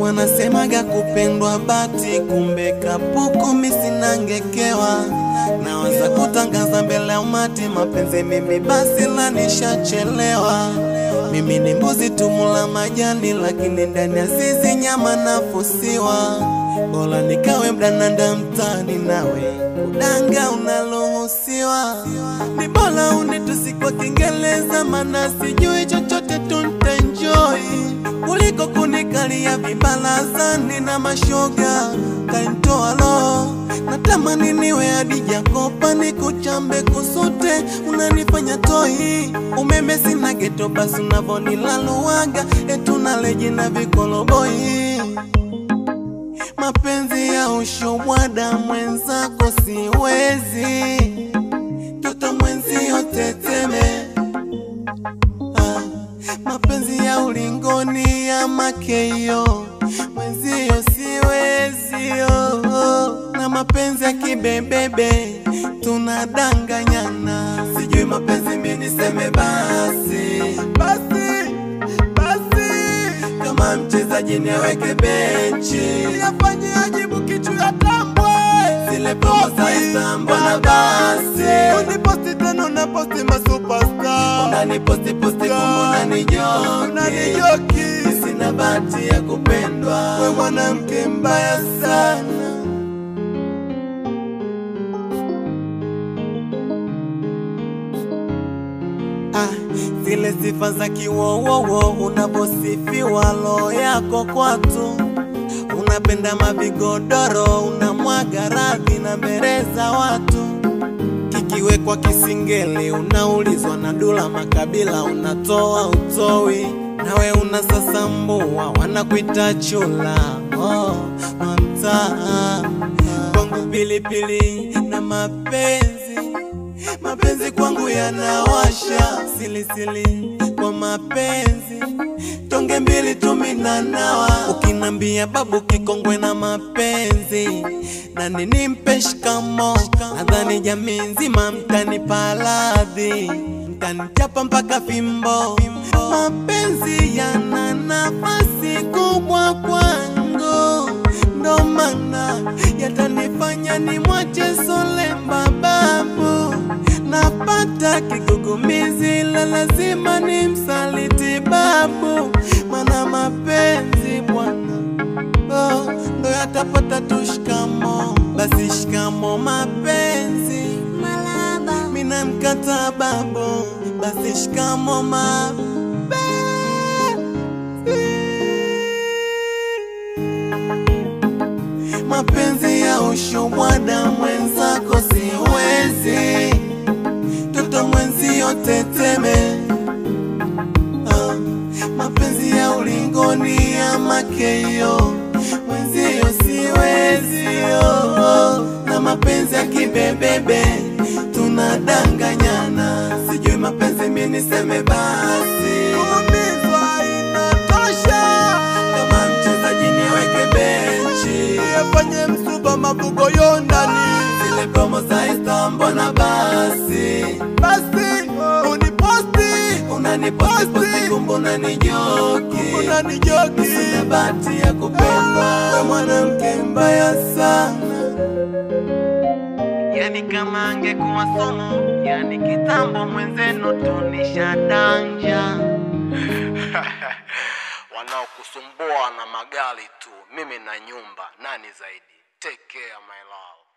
wanasemaga kupendwa bati, kumbe kapuku misinangekewa. Nawaza kutangaza mbele ya umati mapenzi mimi basi la nishachelewa. Mimi ni mbuzi tumula majani, lakini ndani ya zizi nyama nafusiwa. Bora nikawe mdananda mtani, nawe kudanga unaruhusiwa. Ni bora unitusi kwa Kiingereza, mana sijui chochote tuntenjoi kuliko kunikalia vibalazani na mashoga kantoa roho. Natamani niwe hadi Jakopa nikuchambe kusute, unanifanya toi umeme sina geto, basi unavonilaluaga etunaleji na vikoloboi mapenzi ya ushobwada mwenzako siwezi, toto mwenzio teteme ah, mapenzi ya ulingoni ya makeyo mwenzio siwezi oh, oh. na mapenzi ya kibebebe tunadanganyana, sijui mapenzi mi niseme basi basi basi kama mchezaji niweke benchi afanye ajibu kichu ya tambwe zile promo za Istanbul na basi Uniposti tena unaposti masuperstar unaniposti posti kumbe unanijoki Unanijoki sina bahati ya kupendwa We mwanamke mbaya sana Ah, zile sifa za kiwowowo unavyosifiwa roho yako kwatu, unapenda mavigodoro, unamwaga radhi na mbele za watu, kikiwekwa kisingeli unaulizwa na dula makabila, unatoa utoi, nawe unasasambua, wanakuita chula oh, mamtaa kwangu pilipili na mapenzi mapenzi kwangu yanawasha silisili kwa mapenzi tonge mbili tuminanawa ukinambia babu kikongwe na mapenzi na nini mpe shikamo nadhani jamii nzima mtanipa radhi mtanichapa mpaka fimbo mapenzi yana nafasi kubwa kwangu ndo maana yatanifanya nimwache solemba babu napata kigugumizi la lazima ni msaliti babu mana mapenzi bwana oh, ndo yatapata tu shikamo basi shikamo mapenzi Malaba, mina mkata babu basi shikamo mapenzi mapenzi ya ushobwada mwenzako siwezi, toto mwenzio teteme ah, mapenzi ya ulingoni ya makeyo mwenzio siwezi oh, oh, na mapenzi ya kibebebe tunadanganyana, sijui mapenzi mi niseme basi Kuumizwa inatosha kama mchezaji niweke benchi Nifanye msuba mabugo yo ndani zile promo za Istanbul na basi Basi uniposti unaniposti posti kumbe unanijoki Unanijoki sina bahati ya kupendwa We mwanamke mbaya sana yani kama angekuwa somo yani kitambo mwenzenu tunishadanja wanaokusumbua na magari tu mimi na nyumba nani zaidi take care my love